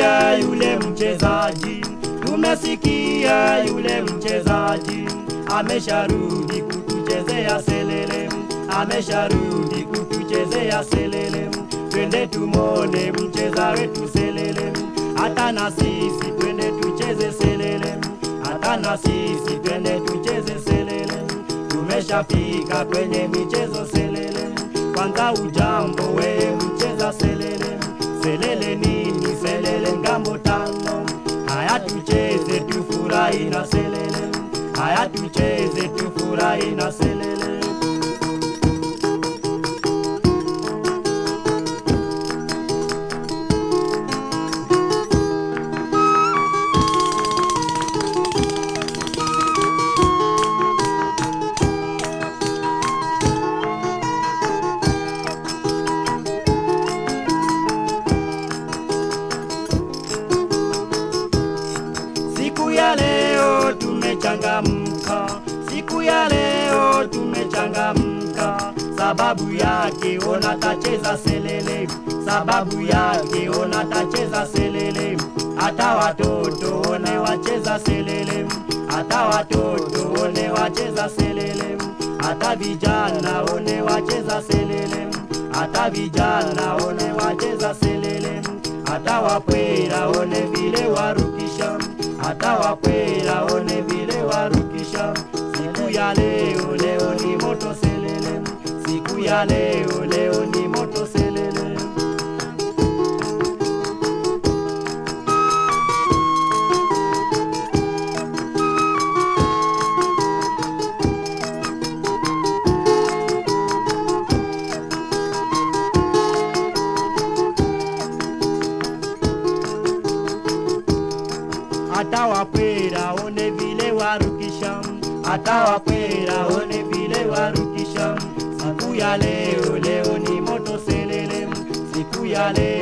tumesikia yule mchezaji, tumesikia yule mchezaji amesharudi kutuchezea selele, amesharudi kutuchezea selele. Twende tumone mcheza wetu selele, hata na sisi twende tucheze selele, hata na sisi twende tucheze selele. Tumeshafika kwenye michezo selele, kwanza ujambo we mcheza selele, selele nini selele ngambo tano, haya tucheze tufurahi na selele, haya tucheze tufurahi na selele. Siku ya leo tumechangamka, siku ya leo tumechangamka, sababu yake ona tacheza selele, sababu yake ona tacheza selele, hata watoto one wacheza selele, hata watoto one wacheza selele, hata vijana one wacheza selele, hata vijana one wacheza selele, hata wapwera one vile warukisha hata wakwera one vile warukisha. Siku ya leo, leo ni moto selele, siku ya leo, leo ni moto selele. hata wakwera one vile warukisha, hata wakwera one vile warukisha. Siku ya leo, leo ni moto selele, siku ya leo